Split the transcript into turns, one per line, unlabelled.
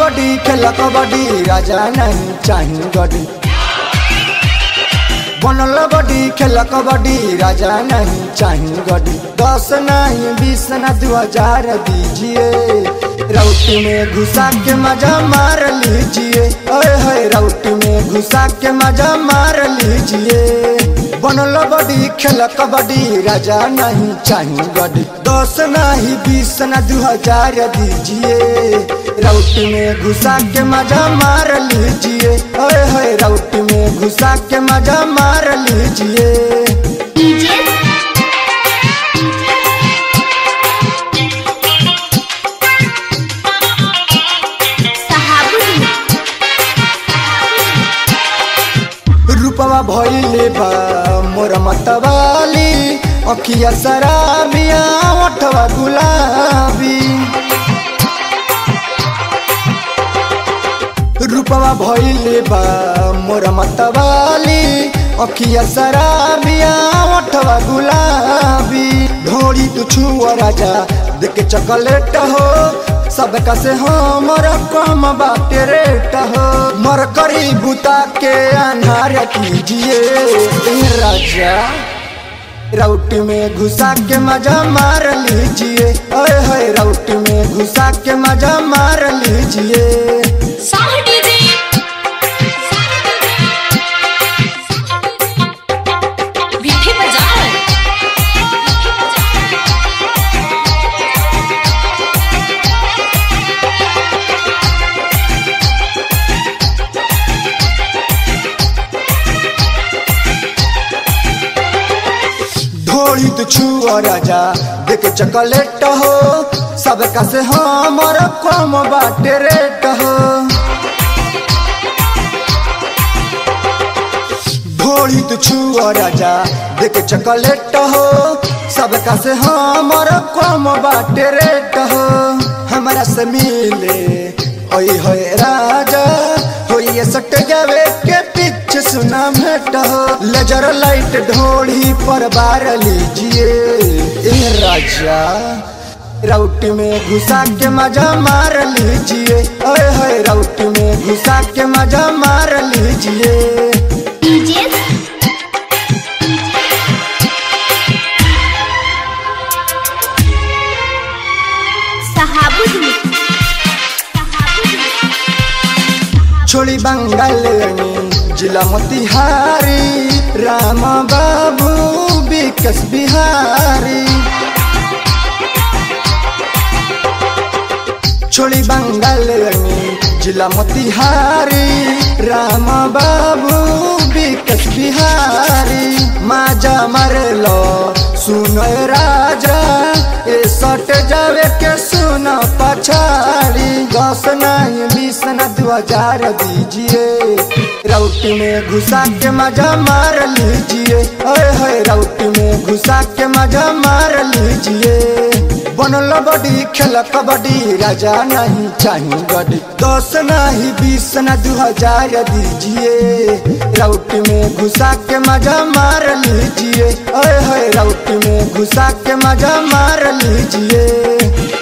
बड़ी खेल कबड्डी राजा नहीं चाही गडी बनल बड़ी खेल कबड्डी राजा नहीं चाही गडी दस नहीं बीस न दो हजार दीजिए राउटी में घुसा के मजा मार लीजिए ओए होए राउटी में घुसा के मजा मार लीजिए बनल बड़ी खेल कबड्डी राजा नहीं चाही गडी दस नहीं बीस न दो हजार दीजिए राउटी में घुसा के मजा मार लीजिए ओए होए राउटी में घुसा के मजा मार लीजिए
डीजे सहाबुद्दीन
रूपवा भइले बा मोर मतवाली अखिया शराबिया ओठवा गुलाबी रूपवा भइले बा मोर मतवाली अखिया शराबिया ओठवा गुलाबी ढोड़ी तू छुआ राजा देख चॉकलेट हो सबका से हमर कम बाटे रेट हो मर करी बुता के अनार कीजिए ए राजा राउटी में घुसा के मजा मार लीजिए ओए होए राउटी में घुसा के मजा मार लीजिए
साह डीजे विठी बाजार
ढोली तू छुआ राजा देख चॉकलेट हो सबका से हमर कम बाटे रेट हो ढोली तू छुआ राजा देख चॉकलेट हो सबका से हमर कम बाटे रेट हो हमारा से मिले ओई होए राजा होइए सट जावे के पीछे सुना भेट हो लेजर लाइट ढोली पर बार लीजिए ए राजा राउटी में घुसा के मजा मार लीजिए ओए होए राउटी में घुसा के मजा मार लीजिए
डीजे सहाबुद्दीन
छोड़ी बंगाल जिला मोतिहारी राम बाबू विकस बिहारी छोड़ी बंगाल जिला मोतिहारी राम बाबू विकस बिहारी माजा मारलो सुनो राजा ए सट जावे के सुन पछाड़ी दस नहीं बीस न दो हजार दीजिए राउटी में घुसा के मजा मार लीजिए ओए होए राउटी में घुसा के मजा मार लीजिए बनल बड़ी खेल कबड्डी राजा नहीं चाही गडी दस नहीं बीस न दो हजार दीजिए राउटी में घुसा के मजा मार लीजिए ओए होए राउटी में घुसा के मजा मार लीजिए